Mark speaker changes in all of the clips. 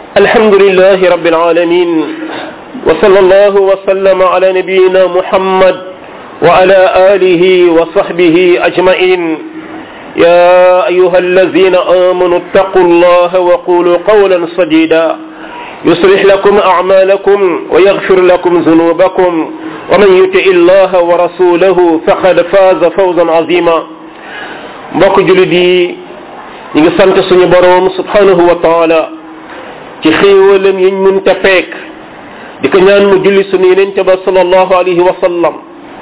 Speaker 1: الحمد لله رب العالمين وصلى الله وسلم على نبينا محمد وعلى آله وصحبه أجمعين يا أيها الذين آمنوا اتقوا الله وقولوا قولا سديدا يصلح لكم أعمالكم ويغفر لكم ذنوبكم ومن يطع الله ورسوله فقد فاز فوزا عظيما mbokk julit yi ñi ngi sant suñu boroom subhanahu wa taala ci xéewalam yiñ mun te peek di ko ñaan mu julli suñu yenente ba salallahu alayhi wa sallam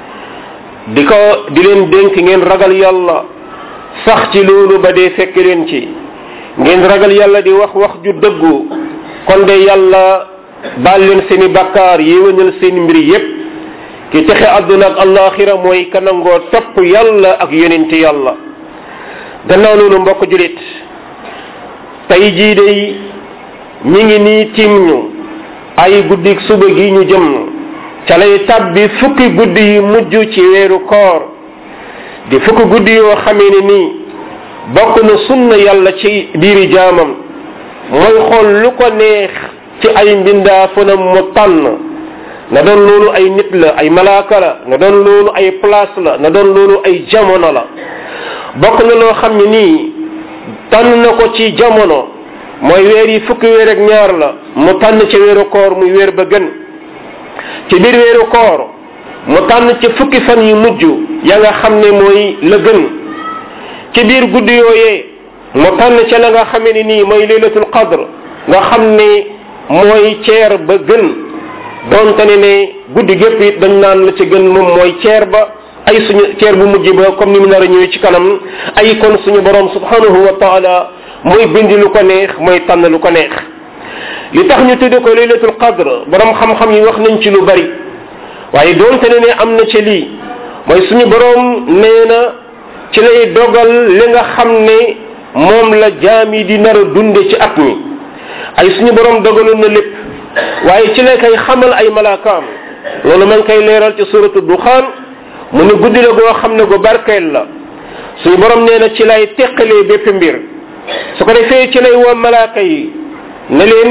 Speaker 1: di ko di leen dénk ngeen ragal yàlla sax ci loolu ba dee fekk leen ci ngeen ragal yàlla di wax wax ju dëggu kon de yàlla baal leen seeni bakkaar yéwénal seen mbir yépp ki texe àdduna ak allaxira mooy kanangoo topp yàlla ak yonente yàlla gannaaw loolu mbokk julit tey jii day ñi ngi nii tim ñu ay guddik suba gi ñu jëm ca lay tabbi fukki guddi yu mujj ci weeru koor di fukki guddi yoo xamee ne nii bokk na sunna yàlla ci biiri jaamam mooy xool lu ko neex ci ay mbindaafanam mu tànn na doon loolu ay nit la ay malaaka la na doon loolu ay place la na doon loolu ay jamono la bokk na loo xam ne nii tànn na ko ci jamono mooy weer yi fukki weer ak ñaar la mu tànn ci weeru koor muy weer ba gën ci biir weeru koor mu tànn ci fukki fan yu mujj ya nga xam ne mooy la gën ci biir guddi yooyee mu tànn ca la nga xamee ne nii mooy laylatul qadr nga xam ne mooy ceer ba gën donte ne ne guddi gépp it dañ naan la ci gën moom mooy ceer ba ay suñu ceer bu mujj ba comme ni mu nar a ñëwee ci kanam ay kon suñu borom subhanahu wa taala mooy bindi lu ko neex mooy tànn lu ko neex li tax ñu tudde ko laylatul qadr borom xam-xam yi wax nañ ci lu bari waaye doonte ne ne am na ci lii mooy suñu borom nee na ci lay dogal li nga xam ne moom la jaam yi di nar a dunde ci at mi ay suñu borom dogaloon na lépp waaye ci lay koy xamal ay malaakaam loolu ma ngi koy leeral ci suratu duxaan mu ne guddi la goo xam ne gu barkeel la suñu borom nee na ci lay teqalee bépp mbir su ko defee ci lay woo malaaka yi ne leen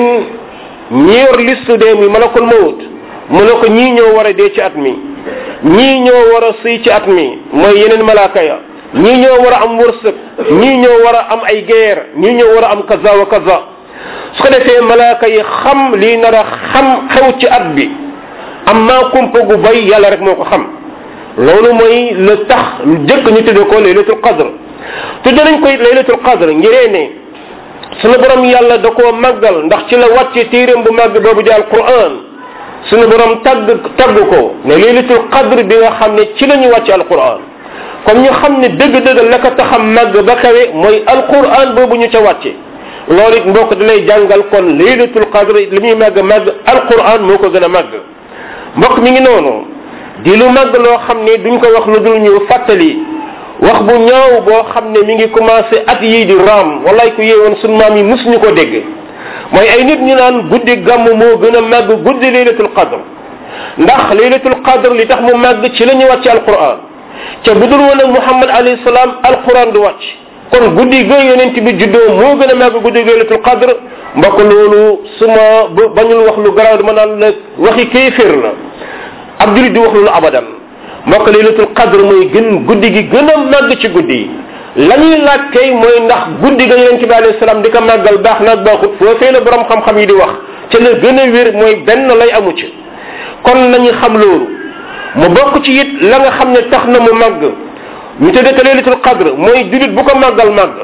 Speaker 1: ñi yor liste dee mi malakul mawut mu ne ko ñii ñoo war a dee ci at mi ñii ñoo war a sëy ci at mi mooy yeneen malaaka ya ñii ñoo war a am wërsëg ñii ñoo war a am ay guerre ñii ñoo war a am kaza wa kaza su ko defee malaaka yi xam lii nar a xam xew ci at bi am maa kumpa gu bay yàlla rek moo ko xam loolu mooy la tax lu jëkk ñu tudde ko laylatul qadr tudde nañ koy laylatul qadr ngiree ne sunu borom yàlla da koo màggal ndax ci la wàcce téeréem bu màgg boobu di alquran sunu borom tagg tagg ko ne laylatul qadr bi nga xam ne ci la ñu wàcce alquran comme ñu xam ne dëgg-dëgg la ko taxam màgg ba kawe mooy alquran boobu ñu ca wàcce loolu it mbokk da lay jàngal kon laylatul qadr li muy màgg màgg alquran moo ko gën a màgg mbokk mi ngi noonu di lu màgg loo xam ne duñ ko wax lu dul ñu fàttali wax bu ñaaw boo xam ne mi ngi commencé at yii di raam wallaay ku yeewoon sunu maam yi musuñu ko dégg mooy ay nit ñu naan guddi gàmm moo gën a màgg guddi laylatul qadr ndax laylatul qadr li tax mu màgg ci la ñu wàcc alquran ca bu dul woon ak muhammad alayhi salaam alquran du wàcc kon guddi ga yonent bi juddoo moo gën a màgg guddi laylatul qadr mbokk loolu su ma bañul wax lu garaaw dama naan la waxi kéeféer la ab julit di wax loolu abadan mbokk laylatul qadr mooy gën guddi gi gën a màgg ci guddi yi la ñuy laaj kay mooy ndax guddi ga yonent bi alayhi salaam di ko màggal baax naag baaxut foofee la borom xam-xam yi di wax ca la gën a wér mooy benn lay amu ci kon nañu xam loolu mu bokk ci it la nga xam ne tax na mu màgg ñu tudde ko laylatul qadr mooy julit bu ko màggal màgg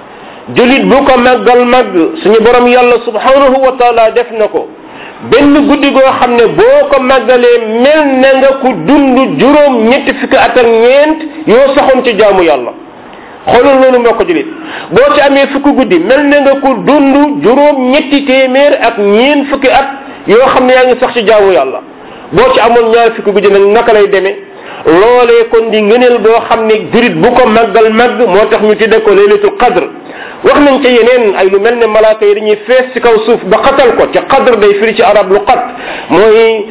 Speaker 1: julit bu ko màggal màgg suñu borom yàlla subhanahu wa taala def na ko benn guddi goo xam ne boo ko màggalee mel na nga ku dund juróom ñetti fukki at ak ñeent yoo saxoon ci jaamu yàlla xoolal loolu moo ko julit boo ci amee fukki guddi mel na nga ku dund juróom ñetti téeméer ak ñeent fukki at yoo xam ne yaa ngi sax ci jaamu yàlla boo ci amoon ñaar fukki guddi nag naka lay demee loolee kon di ngëneel boo xam ne jurit bu ko màggal màgg moo tax ñu tudde ko laylatul qadr wax nañ ca yeneen ay lu mel ne malaaka yi dañuy fees ci kaw suuf ba xatal ko ca qadr day firi ci arab lu qat mooy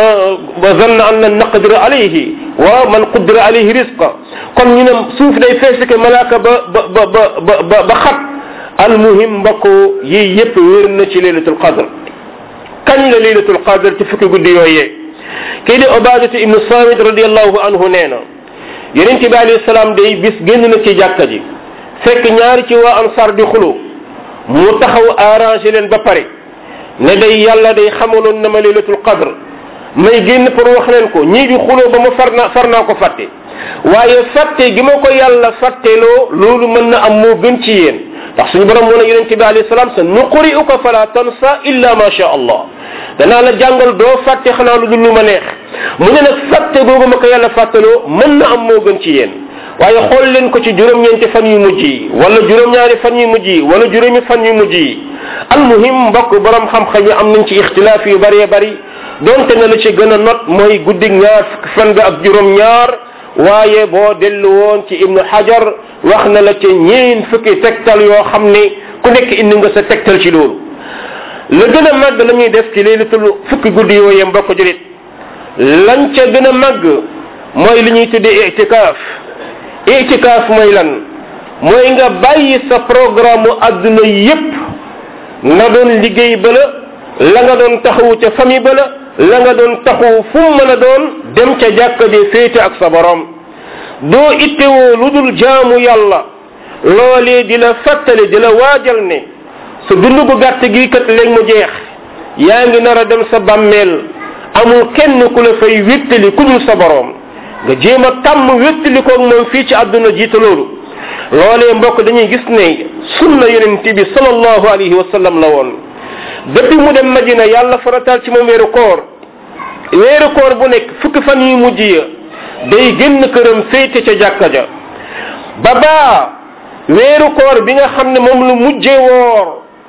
Speaker 1: wa zanna an lan naqdir alayhi wa man qudira alayhi risqa kon ñu ne suuf day fees ci malaaka ba ba ba ba ba ba xat almuhim mbokk yii yépp wér na ci laylatul qadr kañ la laylatul qadr ci fukki guddi yooyee kii di obadatu ibnu samit radiallahu anhu nee na yonent bi alayhi salaam day bis génn na ci jàkka ji fekk ñaari ci waa ansar di xulu mu taxaw arrangé leen ba pare ne day yàlla day xamaloon na ma laylatul qadr may génn pour wax leen ko ñii di xuloo ba ma far naa far naa ko fàtte waaye fàtte gi ma ko yàlla fàtteloo loolu mën na am moo gën ci yéen ndax suñu borom mu ne yonente bi alayhi salaam sa nuqri'uka fala tansa illa ma sha allah danaa la jàngal doo fàtte xanaa lu dul lu ma neex mu ne nag fàtte googu ma ko yàlla fàttaloo mën na am moo gën ci yéen waaye xool leen ko ci juróom-ñeenti fan yu mujj yi wala juróom-ñaari fan yu mujj yi wala juróomi fan yu mujj yi almuhim mbokk borom xam-xam yi am nañ ci ixtilaaf yu bëree bëri donte na la ci gën a not mooy guddig ñaar fukki fan ga ak juróom-ñaar waaye boo dellu woon ci ibnu hajar wax na la ci ñeen fukki tegtal yoo xam ne ku nekk indi nga sa tegtal ci loolu la gën a màgg la ñuy def ci laylatul fukki guddi yooyee mbokk julit lañ ca gën a màgg mooy li ñuy tuddee itikaaf itikaaf mooy lan mooy nga bàyyi sa programme adduna yépp nga doon liggéey ba la la nga doon taxawu ca famille ba la la nga doon taxawu fu mu mën a doon dem ca jàkka de féete ak sa borom doo ittewoo lu dul jaamu yàlla loolee di la fàttali di la waajal ne sa dund gu gàtt gi kat léegi mu jeex yaa ngi nar a dem sa bàmmeel amul kenn ku la fay wéttali ku dul sa borom nga jéem a tàmm wéttali koog moom fii ci àdduna jiita loolu loolee mbokk dañuy gis ne sunna yonent bi sallallahu alayhi wa sallam la woon depuis mu dem madina yàlla farataal ci moom weeru koor weeru koor bu nekk fukki fan yu mujj ya day génn këram féete ca jàkka ja ba baa weeru koor bi nga xam ne moom lu mujje woor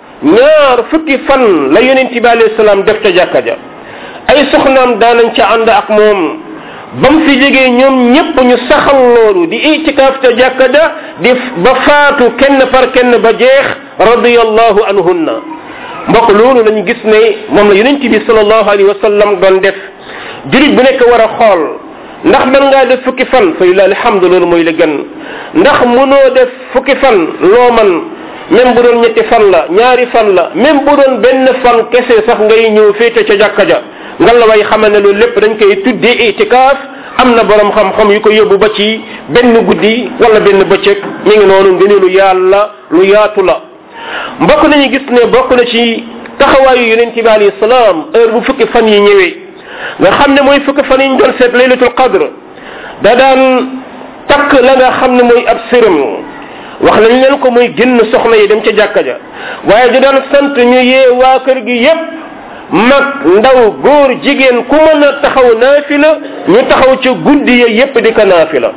Speaker 1: ñaar fukki fan la yonent bi alayhi salaam def ca jàkka ja ay soxnaam daanañ ca ànd ak moom ba mu fi jógee ñoom ñépp ñu saxal loolu di itikaaf ca jàkka ja di ba faatu kenn par kenn ba jeex radiyallahu anhunna mbokk loolu lañu gis ne moom la yonent bi sallallahu alayhi wa sallam doon def jurit bu nekk war a xool ndax mën ngaa def fukki fan fa lillahi alhamdu loolu mooy la gën ndax mënoo def fukki fan loo man même bu doon ñetti fan la ñaari fan la même bu doon benn fan kese sax ngay ñëw féete ca jàkka ja ngal la way xamal ne loolu lépp dañ koy tuddee itikaaf am na borom xam-xam yu ko yóbbu ba ci benn guddi wala benn bëccëg mi ngi noonu ngëneelu yàlla lu yaatu la mbokk nañu gis ne bokk na ci taxawaayu yonent bi alayhi salaam heure bu fukki fan yi ñëwee nga xam ne mooy fukki fan yi ñu doon seet laylatul qadr da daan takk la nga xam ne mooy ab sërëm wax nañ leen ko muy génn soxna yi dem ca jàkka ja waaye da daan sant ñu yee waa kër gi yépp mag ndaw góor jigéen ku mën a taxaw naafila ñu taxaw ca guddi ya yépp di ko naafila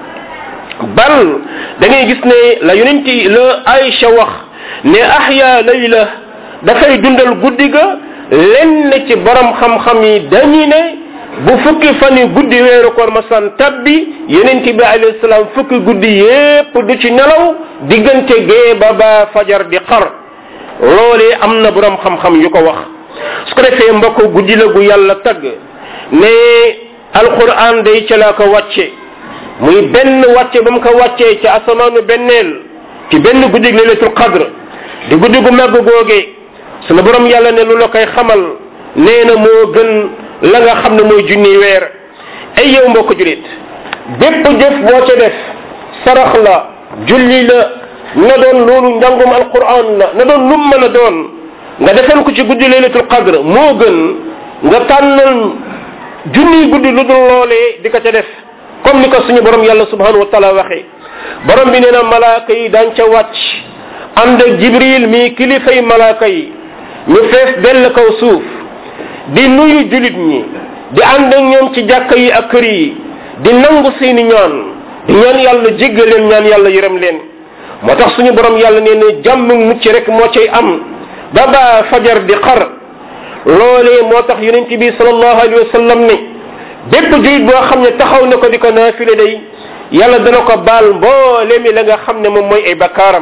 Speaker 1: bal da ngay gis ne la yonenti la Aïcha wax ne ahya layla dafay dundal guddi ga lenn ci borom xam-xam yi dañu ne bu fukki fan yi guddi weeru koor masan tabbi yonent bi alayhi salaam fukki guddi yépp du ci nelaw diggante gee ba ba fajar di xar loolee am na borom xam-xam yu ko wax su ko defee mbokk guddi la gu yàlla tagg ne alquran day ca laa ko wàcce muy benn wàcce ba mu ko wàccee ca asamaanu benneel ci benn guddi leylatul qadr di guddi gu màgg googee sunu borom yàlla ne lu la koy xamal nee na moo gën la nga xam ne mooy junni weer ay yow mbokk julit bépp jëf boo ca def sarax la julli la na doon loolu njàngum alquran la na doon lum mën a doon nga defal ko ci guddi laylatul qadr moo gën nga tànnal junniy guddi lu dul loolee di ko ca def comme ni ko suñu borom yàlla subhanahu wa taala waxee borom bi nee na malaaka yi daañ ca wàcc ànd ak jibril mi kilifay malaaka yi ñu fees dell kaw suuf di nuyu julit ñi di ànd ak ñoom ci jàkka yi ak kër yi di nangu seeni ñaan di ñaan yàlla jéggal leen ñaan yàlla yërëm leen moo tax suñu borom yàlla nee na jàmm mucc rek moo cay am ba baa fajar di xar loolee moo tax yonent bi sallallahu alayhi wa sallam ne bépp julit boo xam ne taxaw na ko di ko naafile day yàlla dana ko baal mboole mi la nga xam ne moom mooy ay bakkaaram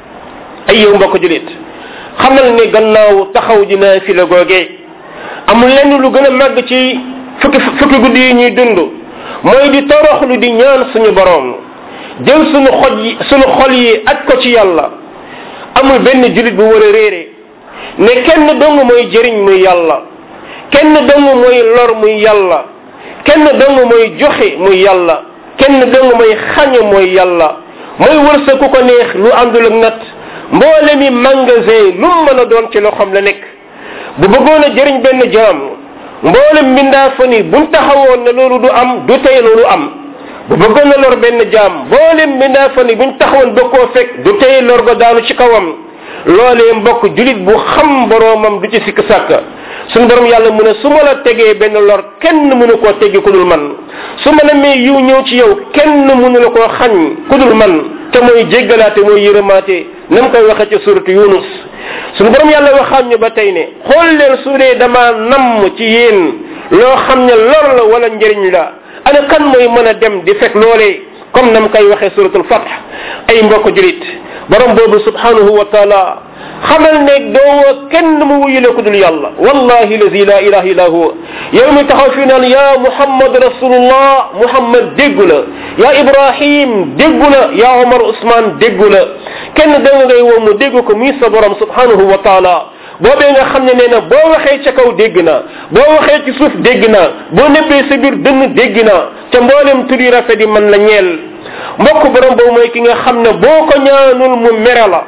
Speaker 1: ay yow mbokk julit xamal ne gannaaw taxaw di naafile googee amul lenn lu gën a màgg ci fukki fukki guddi yi ñuy dund mooy di toroxlu di ñaan suñu borom jël suñu xoj yi suñu xol yi aj ko ci yàlla amul benn julit bu war a réere ne kenn dong mooy jëriñ muy yàlla kenn dong mooy lor muy yàlla kenn dong mooy joxe muy yàlla kenn dong mooy xañe mooy yàlla mooy wërsëg ku ko neex lu àndul ak nat mboole mi magasin lu mu mën a doon ci loxoom la nekk bu bëggoon a jëriñ benn jaam mboolem mbindaa fa ni buñ taxawoon ne loolu du am du tey loolu am bu bëggoon a lor benn jaam mboolem mbindaa fa ni buñ taxawoon ba koo fekk du tey lor ga daanu ci kawam loolee mbokk julit bu xam boroomam du ci sikk sàkk suñu borom yàlla mu ne su ma la tegee benn lor kenn mënu koo teggi ku dul man su ma namee yiw ñëw ci yow kenn mënu la koo xañ ku dul man te mooy jéggalaate mooy yërëmaate na mu koy waxee ci suratu yunus suñu borom yàlla waxaat ñu ba tey ne xool leen su dee dama namm ci yéen loo xam ne lor la wala njëriñ la ana kan mooy mën a dem di fekk loolee comme na mu koy waxee suratul fath ay mbokk julit borom boobu subhanahu wa taala xamal ne doowoo kenn mu wuyule ku dul yàlla wallahi lazi la ilaha illa huwa yow mi taxaw fii naan ya muhammad rasulullah muhammad déggu la ya ibrahim déggu la ya omar usman déggu la kenn da nga ngay woo mu dégg ko muy sa borom subhanahu wa taala boobee nga xam ne nee na boo waxee ca kaw dégg na boo waxee ci suuf dégg na boo nebbee sa biir dënn dégg na ca mboolem tur yi rafet yi man la ñeel mbokk borom boobu mooy ki nga xam ne boo ko ñaanul mu mere la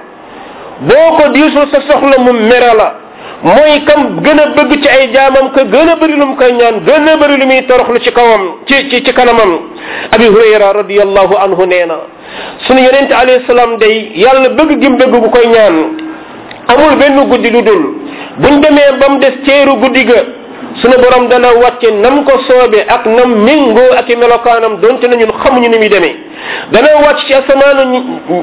Speaker 1: boo ko diisul sa soxla mu mere la mooy kam gën a bëgg ci ay jaamam ka gën a bëri lu mu koy ñaan gën a bëri lu muy toroxlu ci kawam ci ci ci kanamam abi hurayra radiallahu anhu nee na sunu yonente alayhi salaam day yàlla bëgg gim bëgg bu koy ñaan amul benn guddi lu dul buñ demee ba mu des ceeru guddi ga sunu borom dana wàcce nam ko soobe ak nam méngoo ak i melokaanam donte na ñun xamuñu ni muy demee dana wàcc ci asamaanu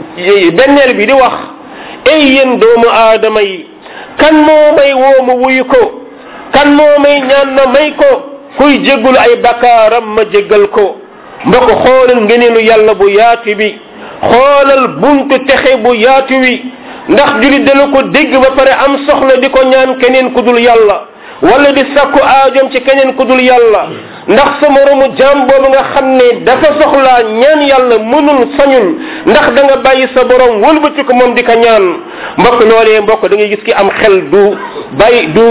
Speaker 1: benneel bi di wax ay yéen doomu aadama yi kan moo may woo ma wuyu ko kan moo may ñaan na may ko kuy jéggulu ay bakkaaram ma jéggal ko mbokk xoolal ngeneelu yàlla bu yaatu bi xoolal buntu texe bu yaatu wi ndax julit dana ko dégg ba pare am soxla di ko ñaan keneen ku dul yàlla wala di sakku aajom ci keneen ku dul yàlla ndax sa moromu jaam boobu nga xam ne dafa soxlaa ñaan yàlla mënul sañul ndax da nga bàyyi sa borom wëlbati ko moom di ko ñaan mbokk loolee mbokk da ngay gis ki am xel du bàyyi du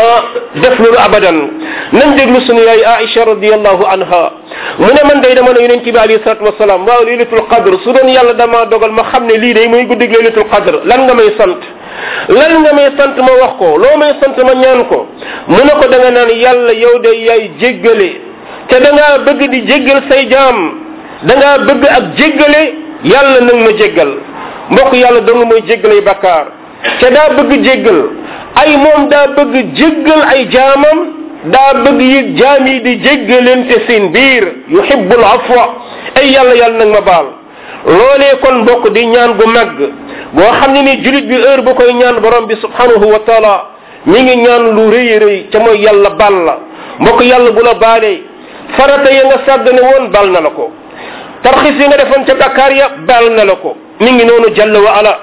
Speaker 1: def loolu abadan nañ déglu sunu yaay aisha radiallahu anha mu ne man day dama ne yonent bi alayhi salatu wasalaam waaw laylatul qadr su doon yàlla dama dogal ma xam ne lii day muy guddig laylatul qadr lan nga may sant lan nga may sant ma wax ko loo may sant ma ñaan ko mu ne ko da nga naan yàlla yow de yaay jéggale te da ngaa bëgg di jéggal say jaam da ngaa bëgg ak jéggale yàlla nag ma jéggal mbokk yàlla dong mooy jéggalay bakkaar te daa bëgg jéggal ay moom daa bëgg jéggal ay jaamam daa bëgg yi jaam yi di jéggalante seen biir yuhibbul afwa ay yàlla yàlla nag ma baal loolee kon mbokk di ñaan gu màgg boo xam ne ni julit bi heure bu koy ñaan borom bi subhanahu wa taala mi ngi ñaan lu rëy rëy ca mooy yàlla baal la mbokk yàlla bu la baalee farata ya nga sàggane woon baal na la ko tarxis yi nga defoon ca bakkaar ya baal na la ko mi ngi noonu jàll wa ala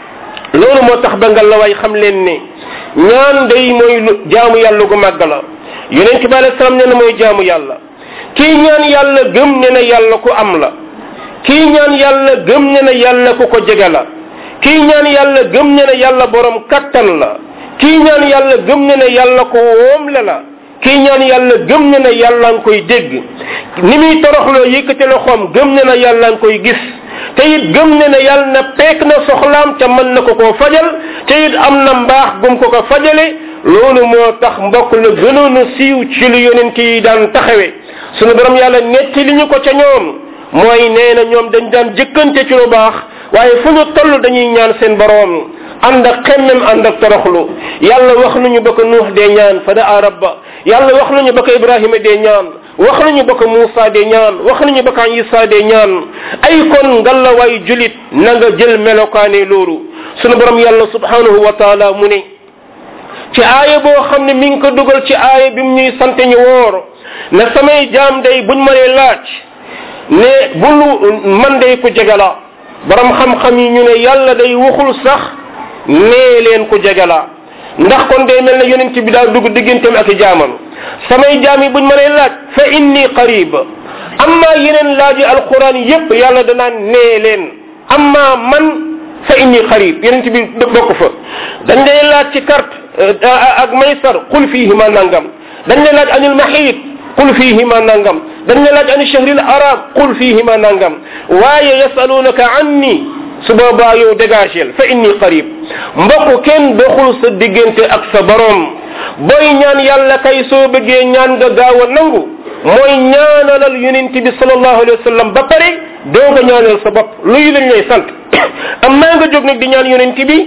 Speaker 1: loolu moo tax ba nga la way xam leen ne ñaan day mooy lu jaamu yàlla gu màgg la yonent bi alei salaam nee na mooy jaamu yàlla kii ñaan yàlla gëm ne na yàlla ku am la kii ñaan yàlla gëm ne na yàlla ku ko jege la kii ñaan yàlla gëm ne na yàlla borom kattan la kii ñaan yàlla gëm ne na yàlla ko woom la la kii ñaan yàlla gëm ne na yàlla nga koy dégg ni muy toroxloo yëkkate loxoom gëm ne na yàlla nga koy gis te it gëm ne na yàlla na peek na soxlaam ca mën na ko koo fajal te it am na mbaax gum ko ko fajale loolu moo tax mbokk la gënoon a siiw ci lu yonent yi daan taxawe sunu borom yàlla netti li ñu ko ca ñoom mooy nee na ñoom dañ daan jëkkante ci lu baax waaye fu ñu toll dañuy ñaan seen borom ànd ak xemmem ànd ak toroxlu yàlla wax nañu ba ko nuux dee ñaan fa daa rabba yàlla wax nañu ba ko ibrahima dee ñaan wax nañu ba ko muusa dee ñaan wax nañu ba ko isa dee ñaan ay kon ngalla waay julit na nga jël melokaane loolu sunu borom yàlla subhanahu wa taala mu ne ci aaya boo xam ne mi ngi ko dugal ci aaya bi mu ñuy sante ñu woor ne samay jaam day buñ ma lee laaj ne bulu man day ku jege la borom xam-xam yi ñu ne yàlla day waxul sax nee leen ku jege la ndax kon day mel ne yonent bi daa dugg digganteem ak i jaamam samay jaam yi buñ ma lee laaj fa inni qarib amma yeneen laaji alquran yépp yàlla danaan nee leen amma man fa inni qarib yonent bi bokk fa dañ lay laaj ci carte ak maysar qul fihima nangam dañ lay laaj anil mahid qul fihima nangam dañ lay laaj ani shahril arab qul fihima nangam waaye yasalunaka anni su boobaa yow dégagel fa inni qarib mbokk kenn doxul sa diggante ak sa borom booy ñaan yàlla kay soo bëggee ñaan nga gaaw a nangu mooy ñaanalal yonent bi sallallahu alayhi wa sallam ba pare doo nga ñaanal sa bopp luy lañ lay sant am naa nga jóg nag di ñaan yonent bi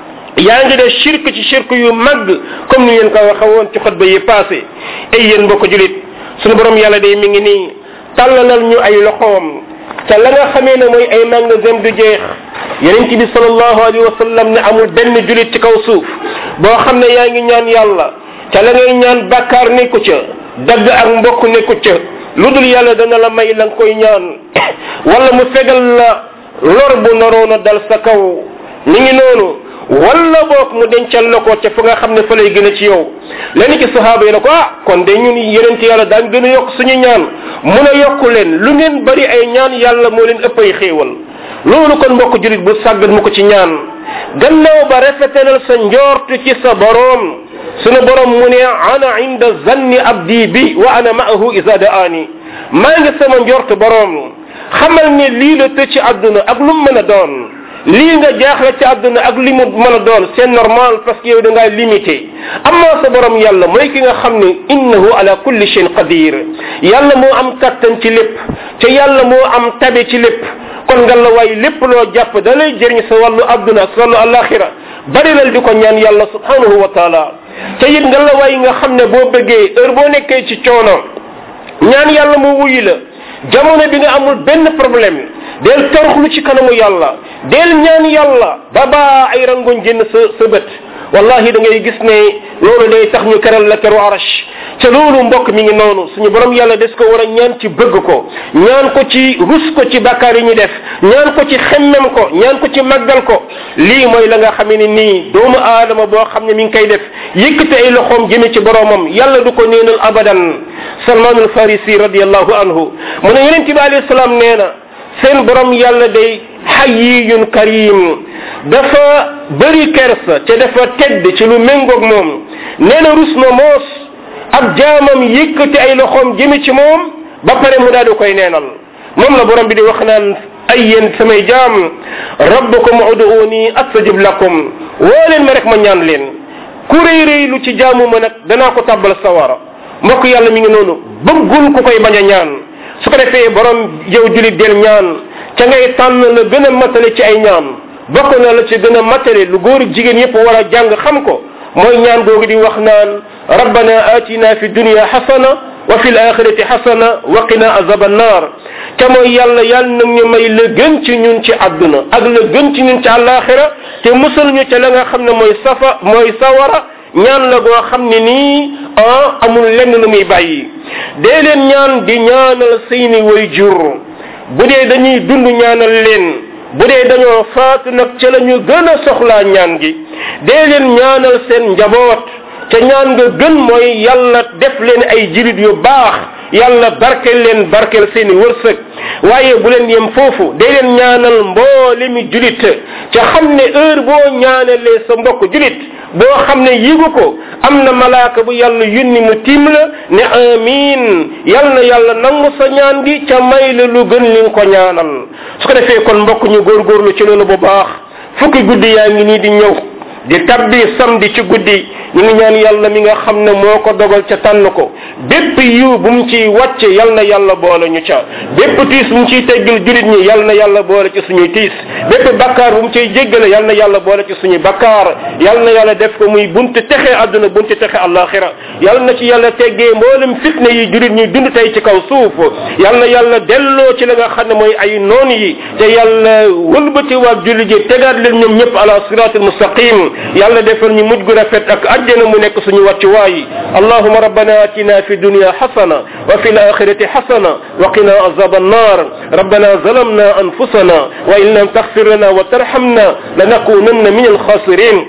Speaker 1: yaa ngi def shirk ci shirk yu mag comme ni ngeen ko waxe woon ci xutba yi passé ay yéen mbokk julit sunu borom yàlla day mi ngi nii tàllalal ñu ay loxoom te la nga xamee ne mooy ay magasin du jeex yonent bi sallallahu alayhi wa sallam ne amul benn julit ci kaw suuf boo xam ne yaa ngi ñaan yàlla te la ngay ñaan bàkkaar nekku ca dagg ak mbokk nekku ca lu dul yàlla dana la may la nga koy ñaan wala mu fegal la lor bu naroon a dal sa kaw ni ngi noonu wala boog mu dencal la ko ca fa nga xam ne fa lay gën a ci yow lenn ci sahaaba yi ne ko ah kon de ñun yeneen ci yàlla daan gën a yokk suñu ñaan mun a yokku leen lu ngeen bari ay ñaan yàlla moo leen ëpp ay xéewal loolu kon mbokk julit bu sàggat mu ko ci ñaan gannaaw ba rafetalal sa njort ci sa boroom sunu borom mu ne ana inda zanni abdi bi wa ana ma'ahu isa daani maa ngi sama njort boroom xamal ne lii la tëj ci àdduna ak lu mu mën a doon lii nga jaaxle ci àdduna ak li mu mën a doon c'est normal parce que yow da ngaa limité amma sa borom yàlla mooy ki nga xam ne innahu ala kulli shayin qadir yàlla moo am kattan ci lépp te yàlla moo am tabe ci lépp kon nga la waay lépp loo jàpp da lay jëriñ sa wàllu àdduna ak sa wàllu alaxira bari lal di ko ñaan yàlla subhanahu wa taala te it nga la waay nga xam ne boo bëggee heure boo nekkee ci coono ñaan yàlla mu wuyu la jamono bi nga amul benn problème del toroxlu ci kanamu yàlla del ñaan yàlla ba baa ay rangoñ génn sa sa bët wallahi da ngay gis ne loolu day tax ñu keral la keru arash te loolu mbokk mi ngi noonu suñu borom yàlla des ko war a ñaan ci bëgg ko ñaan ko ci rus ko ci bàkkaar yi ñu def ñaan ko ci xemmem ko ñaan ko ci màggal ko lii mooy la nga xamee ni nii doomu aadama boo xam ne mi ngi koy def yëkkate ay loxoom jëme ci boromam yàlla du ko neenal abadan salmanul farisi radiallahu anhu mu ne yonente bi alayhi salaam nee na seen borom yàlla day xayiyun karim dafa bëri kersa te dafa tedd ci lu méngoog moom nee na rus na moos ab jaamam yëkkati ay loxoom jëme ci moom ba pare mu daal di koy neenal moom la borom bi di wax naan ay yéen samay jaam rabbukum uduuni astajib lakum woo leen ma rek ma ñaan leen ku rëy rëy lu ci jaamu ma nag danaa ko tàbbal sawara mbokk yàlla mi ngi noonu bëggul ku koy bañ a ñaan su ko defee borom yow julit del ñaan ca ngay tànn la gën a matale ci ay ñaan bokk na la ci gën a matale lu góor jigéen yépp war a jàng xam ko mooy ñaan googu di wax naan rabbana atina fi dunya xasana wa fi alaxirati xasana wa qina azab annar te mooy yàlla yàlla nag ñu may la gën ci ñun ci àdduna ak la gën ci ñun ci àllaaxira te musal ñu ca la nga xam ne mooy safa mooy sawara ñaan la goo xam ne nii ah amul lenn lu muy bàyyi dee leen ñaan di ñaanal seeni way jur bu dee dañuy dund ñaanal leen bu dee dañoo faatu nag ca la ñu gën a soxlaa ñaan gi dee leen ñaanal seen njaboot te ñaan nga gën mooy yàlla def leen ay jirit yu baax yàlla barkel leen barkel seeni wërsëg waaye bu leen yem foofu dee leen ñaanal mboole mi julit ca xam ne heure boo ñaanalee sa mbokk julit boo xam ne yigu ko am na malaaka bu yàlla yunni mu tiim la ne amin yal na yàlla nangu sa ñaan gi ca may la lu gën li nga ko ñaanal su ko defee kon mbokk ñu góorgóorlu ci loolu bu baax fukki guddi yaa ngi nii di ñëw di tabbi samedi ci guddi ñu ngi ñaan yàlla mi nga xam ne moo ko dogal ca tànn ko bépp yiw bu mu ciy wàcce yal na yàlla boole ñu ca bépp tiis bu mu ciy teggil julit ñi yal na yàlla boole ci suñuy tiis bépp bakkaar bu mu ciy jéggale yal na yàlla boole ci suñuy bakkaar yal na yàlla def ko muy bunte texe àdduna bunte texe àllaaxira yal na ci yàlla teggee mboolem fitna yi julit ñi dund tey ci kaw suuf yal na yàlla delloo ci la nga xam ne mooy ay noon yi te yàlla wëlbati waa julit ji tegaat leen ñoom ñëpp ala siratul mustaqim yàlla defal ñu mujj gu rafet ak àjjana mu nekk suñu wàccuwaay allahuma rabbana atina fi dunya xasana wa fi alaxirati xasana wa qina azab annar rabbana zalamna anfusana wa in lam taxfir lana wa tarhamna lanakunanna min alxasirin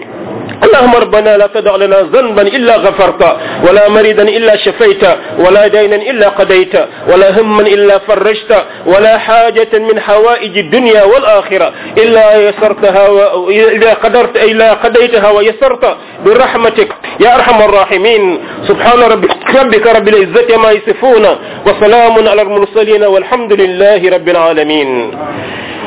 Speaker 1: اللهم ربنا لا تدع لنا ذنبا الا غفرته ولا مريدا الا شفيته ولا دينا الا قضيته ولا هما الا فرجته ولا حاجة من حوائج الدنيا والاخرة الا يسرتها و... الا قدرت الا قضيتها ويسرت برحمتك يا ارحم الراحمين سبحان ربك ربك رب العزة ما يصفون وسلام على المرسلين والحمد لله رب العالمين